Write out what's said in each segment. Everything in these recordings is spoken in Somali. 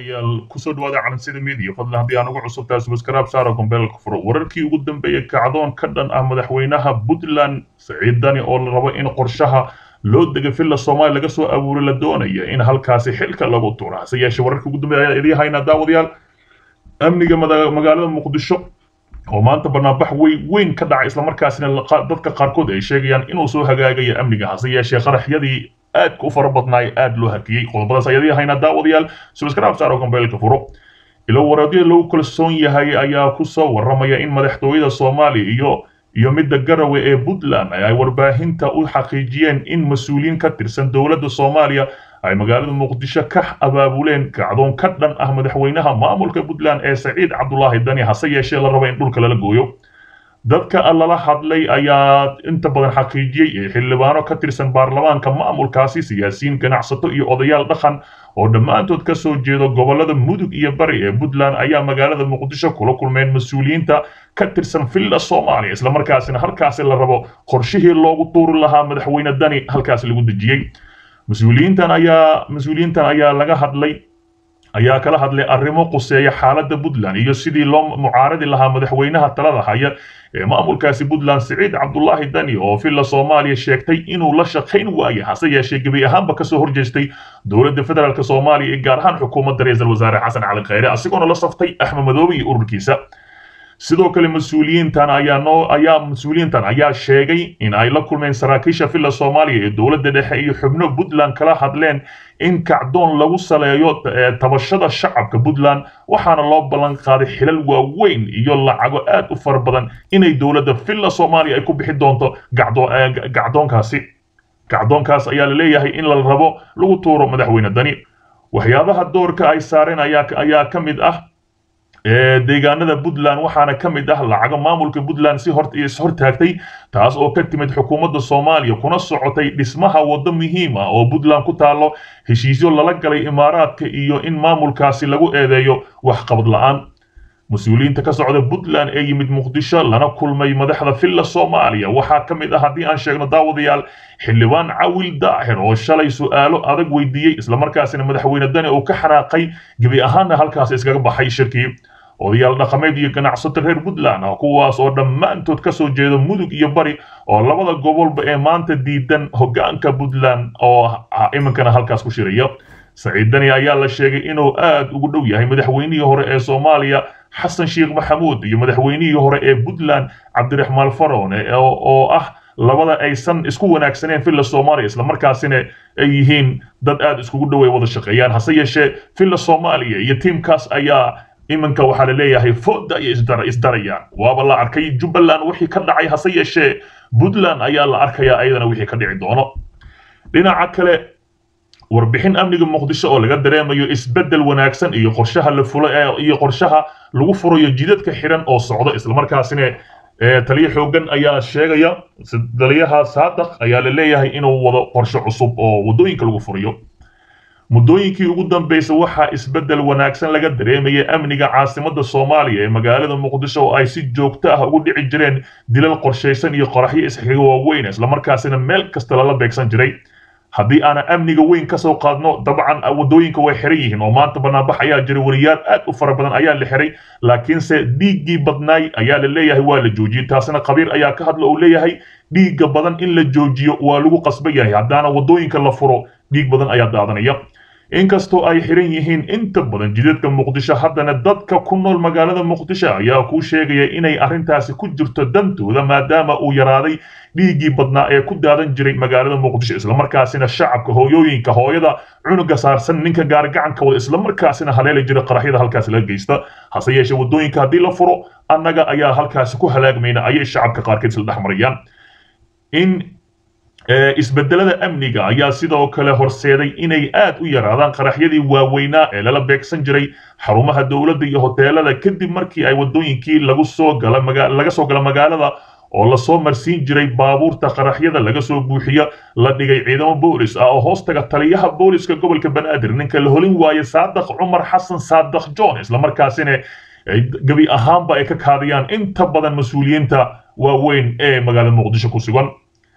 daawadayaal kusoo dhawaada calansida media fadlan haddii aan ugu cusubtahay subscribe saara gombeelka furo wararkii ugu dambeeyey kacdoon ka dhan ah madaxweynaha puntland saciid dani oo la rabo in qorshaha loo dega villa soomaaliya laga soo abuuray la doonaya in halkaasi xilka lagu tuuro hase yeeshee wararkii ugu dambeeya ayaa idiin haynaa daawadayaal amniga magaalada muqdisho oo maanta banaanbax weyn weyn ka dhacay islamarkaasina dadka qaarkood ay sheegayaan inuu soo hagaagayo amniga hase yeeshee qaraxyadii aadka u fara badnaay aad loo hakiyey qodobadaas ayadii haynaa daawadayaal subscribe saaro gombeelka furo ilo waraadyo lagu kalsoon yahay ayaa ku soo warramaya in madaxtooyada soomaaliya iyo iyo midda garawe ee puntland ay warbaahinta u xaqiijiyeen in mas-uuliyiin ka tirsan dowladda soomaaliya ay magaalada muqdisho ka abaabuleen kacdoon ka dhan ah madaxweynaha maamulka puntland ee saciid cabdulaahi dani hase yeeshee la rabo in dhulka lala gooyo dadka lala hadlay ayaa inta badan xaqiijiyey xildhibaano ka tirsan baarlamaanka maamulkaasi siyaasiyiin ganacsato iyo odayaal dhaqan oo dhammaantood ka soo jeedo gobolada mudug iyo bari ee puntland ayaa magaalada muqdisho kula kulmeen mas-uuliyiinta ka tirsan villa soomaaliya islamarkaasina halkaasi la rabo qorshihii loogu tuuri lahaa madaxweyne dani halkaasi lagu dejiyey mas-uuliyiintan ayaa mas-uuliyiintan ayaa laga hadlay ayaa kala hadlay arrimo quseeya xaaladda puntland iyo sidii loo mucaaradi lahaa madaxweynaha talada haya ee maamulkaasi puntland siciid cabdulaahi dani oo villa soomaaliya sheegtay inuu la shaqayn waayo hase yeeshee gebi ahaanba kasoo horjeestay dowladda federaalk soomaaliya ee gaar ahaan xukuumadda ra-iisul wasaare xasan cali khayre asigoona la saftay axmed madoobe iyo ururkiisa sidoo kale mas-uuliyiintan ayaa noo ayaa mas-uuliyiintan ayaa sheegay in ay la kulmeen saraakiisha villa soomaaliya ee dowladda dhexe iyo xubno puntland kala hadleen in kacdoon lagu saleeyo tabashada shacabka puntland waxaana loo ballan qaaday xilal waaweyn iyo lacago aad u fara badan inay dowladda villa soomaaliya ay ku bixi doonto gacdoonkaasi gacdoonkaas ayaa la leeyahay in la rabo lagu tuuro madaxweyne dani waxyaabaha doorka ay saareen ayaa ka mid ah deegaanada puntland waxaana ka mid ah lacago maamulka puntland si ishortaagtay taas oo ka timid xukuumadda soomaaliya kuna socotay dhismaha waddo muhiim ah oo puntland ku taalo heshiisyo lala galay imaaraadka iyo in maamulkaasi lagu eedeeyo waxqabad la'aan mas-uuliyiinta ka socda puntland ee yimid muqdisho lana kulmay madaxda villa soomaaliya waxaa ka mid ah haddii aan sheegno daawadayaal xildhibaan cawil daahir oo shalay su'aalo adag weydiiyey islamarkaasina madaxweyne dani uu ka xanaaqay gebi ahaanna halkaas iskaga baxay shirkii odayaal dhaqameed iyo ganacsato reer puntland ah kuwaas oo dhammaantood ka soo jeeda mudug iyo bari oo labada gobolba ee maanta diidan hoggaanka puntland oo iminkana halkaas ku shiraya saciid dani ayaa la sheegay inuu aad ugu dhow yahay madaxweynihii hore ee soomaaliya xasan sheekh maxamuud iyo madaxweynihii hore ee puntland cabdiraxmaan farone oo ah labada aysan isku wanaagsaneen villa soomaaliya islamarkaasina ay yihiin dad aad iskugu dhow ay wada shaqeeyaan hase yeeshee villa soomaaliya iyo tiimkaas ayaa iminka waxaa la leeyahay fooda ayay isdarayaan waaba la arkay jubbaland wixii ka dhacay hase yeeshee puntland ayaa la arkayaa ayadana wixii ka dhici doono dhinaca kale warbixin amniga muqdisho oo laga dareemayo isbeddel wanaagsan iyo qorshaha la fulo iyo qorshaha lagu furayo jidadka xiran oo socdo islamarkaasina taliyo xoogan ayaa sheegaya taliyaha saadaq ayaa la leeyahay inuu wado qorshe cusub oo waddooyinka lagu furayo muddooyinkii ugu dambeysay waxaa isbeddel wanaagsan laga dareemayay amniga caasimadda soomaaliya ee magaalada muqdisho oo ay si joogto ah ugu dhici jireen dilal qorshaysan iyo qoraxyo isxiga waaweyn islamarkaasina meel kasta lala beegsan jiray haddii aanan amniga weyn ka soo qaadno dabcan waddooyinka way xiran yihiin oo maanta banaanbax ayaa jira wariyaal aad u fara badan ayaa la xiray laakiinse dhiiggii badnaay ayaa la leeyahay waa la joojiyey taasina qabiir ayaa ka hadla oo leeyahay dhiigga badan in la joojiyo waa lagu qasban yahay haddaana waddooyinka la furo dhiig badan ayaa daadanaya inkastoo ay xiran yihiin inta badan jidadka muqdisho haddana dadka ku nool magaalada muqdisho ayaa kuu sheegaya inay arrintaasi ku jirto dantooda maadaama uu yaraaday dhiiggii badnaa ee ku daadan jiray magaalada muqdisho islamarkaasina shacabka hooyooyinka hooyada cunuga saarsan ninka gaarigacanka wada islamarkaasina haleeli jira qaraxyada halkaasi laga geysta hase yeeshee waddooyinka haddii la furo annaga ayaa halkaasi ku halaagmayna ayay shacabka qaarkeed isla dhex marayaan in isbedelada amniga ayaa sidoo kale horseeday inay aad u yaraadaan qaraxyadii waaweynaa ee lala beegsan jiray xarumaha dowladda iyo hoteelada kadib markii ay waddooyinkii lagu soo gala laga soo gala magaalada oo lasoo marsiin jiray baabuurta qaraxyada laga soo buuxiya la dhigay ciidamo boolis ah oo hoostaga taliyaha booliska gobolka banaadir ninka la holin waaye saadaq cumar xasan saadaq john islamarkaasina gebi ahaanba ay ka kaadiyaan inta badan mas-uuliyiinta waaweyn ee magaalada muqdisho ku sugan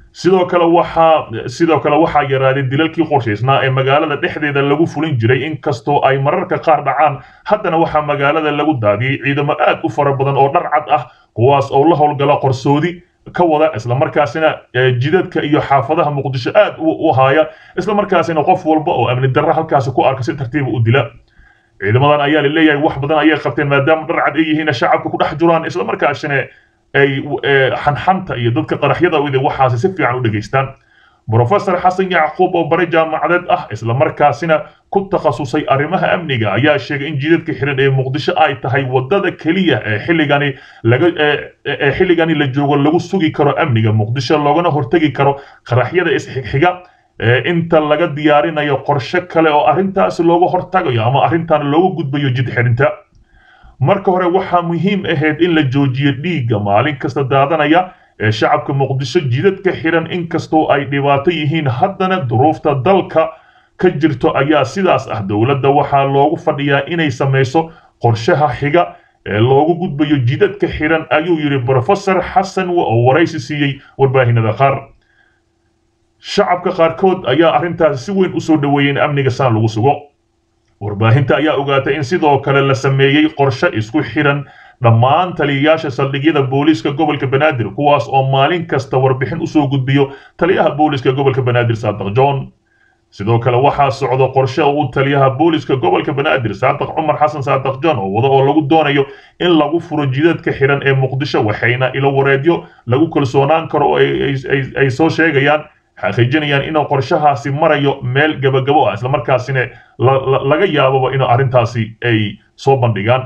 sidoo kale waxaa sidoo kale waxaa yaraaday dilalkii qorshaysnaa ee magaalada dhexdeeda lagu fulin jiray inkastoo ay mararka qaar dhacaan haddana waxaa magaalada lagu daadiyey ciidamo aad u fara badan oo dhar cad ah kuwaas oo la howlgala qorsoodi ka wada islamarkaasina jidadka iyo xaafadaha muqdisho aad u haaya islamarkaasina qof walba oo amni darro halkaasi ku arka si tartiiba u dila ciidamadan ayaa laleeyahay wax badan ayay qabteen maadaama dhar cad ay yihiin shacabka ku dhex jiraan islamarkaasina ay xanxanta iyo dadka qaraxyada wida waxaasi si fiican u dhegaystaan brofesor xasan yacquub oo bare jaamacadeed ah islamarkaasina ku takhasusay arrimaha amniga ayaa sheegay in jidadka xiran ee muqdisho ay tahay wadada keliya ee xilligani laga ee xilligani la joogo lagu sugi karo amniga muqdisho loogana hortegi karo qaraxyada isxigxiga inta laga diyaarinayo qorshe kale oo arrintaasi looga hortagayo ama arrintan looga gudbayo jid xirinta marka hore waxaa muhiim ahayd in la joojiyo dhiigga maalin kasta daadanaya ee shacabka muqdisho jidadka xiran inkastoo ay dhibaato yihiin haddana duruufta dalka ka jirto ayaa sidaas ah dowladda waxaa loogu fadhiyaa inay samayso qorshaha xiga ee loogu gudbayo jidadka xiran ayuu yidhi brofesor xasan oo waraysi siiyey warbaahinada qaar shacabka qaarkood ayaa arrintaasi si weyn usoo dhoweeyey in amniga saan lagu sugo warbaahinta ayaa ogaatay in sidoo kale la sameeyey qorshe isku xiran dhammaan taliyayaasha saldhigyada booliiska gobolka banaadir kuwaas oo maalin kasta warbixin usoo gudbiyo taliyaha booliiska gobolka banaadir saadaq john sidoo kale waxaa socdo qorshe uu taliyaha booliiska gobolka banaadir saadaq cumar xasan saadaq john oo wada oo lagu doonayo in lagu furo jidadka xiran ee muqdisho waxayna ilo wareedyo lagu kalsoonaan karo oo ay soo sheegayaan xaqiijinayaan inuu qorshahaasi marayo meel gabagabo ah islamarkaasina laga yaababa in arrintaasi ay soo bandhigaan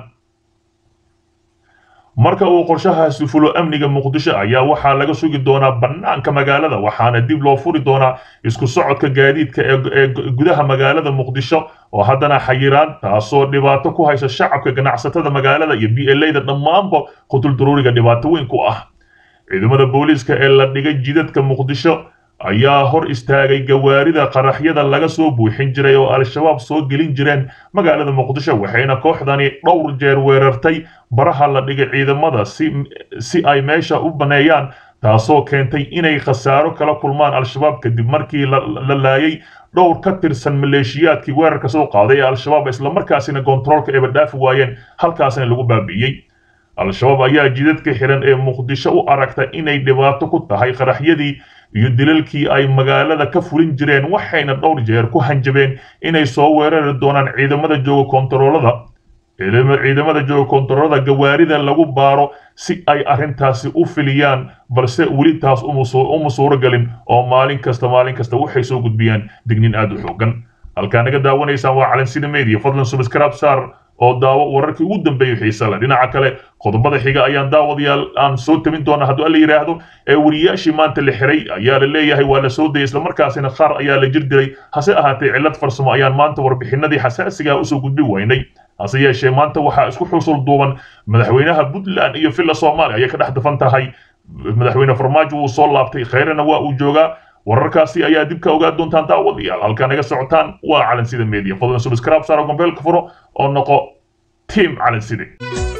marka uu qorshahaasi fulo amniga muqdisho ayaa waxaa laga sugi doonaa bannaanka magaalada waxaana dib loo furi doonaa isku socodka gaadiidka ee gudaha magaalada muqdisho oo haddana xayiraan taasoo dhibaato ku haysa shacabka ganacsatada magaalada iyo b l da dhammaanba qutul daruuriga dhibaato weyn ku ah ciidamada booliiska ee la dhigay jidadka muqdisho ayaa hor istaagay gawaarida qaraxyada laga soo buuxin jiray oo al-shabaab soo gelin jireen magaalada muqdisho waxayna kooxdani dhowr jeer weerartay baraha la dhigay ciidamada si ay meesha u baneeyaan taasoo keentay inay khasaaro kala kulmaan al-shabaab kadib markii la laayay dhowr ka tirsan maleeshiyaadkii weerarka soo qaaday ee al-shabaab islamarkaasina kontaroolka eeba dhaafi waayeen halkaasina lagu baabi'iyey al-shabaab ayaa jidadka xiran ee muqdisho u aragta inay dhibaato ku tahay qaraxyadii iyo dilalkii ay magaalada ka fulin jireen waxayna dhowr jeer ku hanjabeen inay soo weerari doonaan ciidamada jooga kontaroolada ciidamada jooga kontaroolada gawaarida lagu baaro si ay arrintaasi u filiyaan balse weli taas uma suuro galin oo maalin kasta maalin kasta waxay soo gudbiyaan dignin aad u xoogan halkaa naga daawanaysaan waa calansida media fadlan subscribe saar oo daawo wararkii ugu dambeeyay xiisa leh dhinaca kale qodobada xiga ayaan daawadayaal aan soo tabin doona hadduu alla yidhaahdo ee wariyaashii maanta la xiray ayaa la leeyahay waa la soo dayay islamarkaasina qaar ayaa la jir diray hase ahaatee cillad farsamo ayaan maanta warbixinadii xasaasigaa usoo gudbi waynay hase yeeshee maanta waxaa isku xusul duuban madaxweynaha puntland iyo villa soomaaliya ayay ka dhex dafan tahay madaxweyne farmaajo wuu soo laabtay khayrana waa uu joogaa wararkaasi ayaa dib ka ogaa doontaan daawadayaal halkaa naga socotaan waa calansida media fadlan subscribe saaro gombeelka furo oo noqo team calanside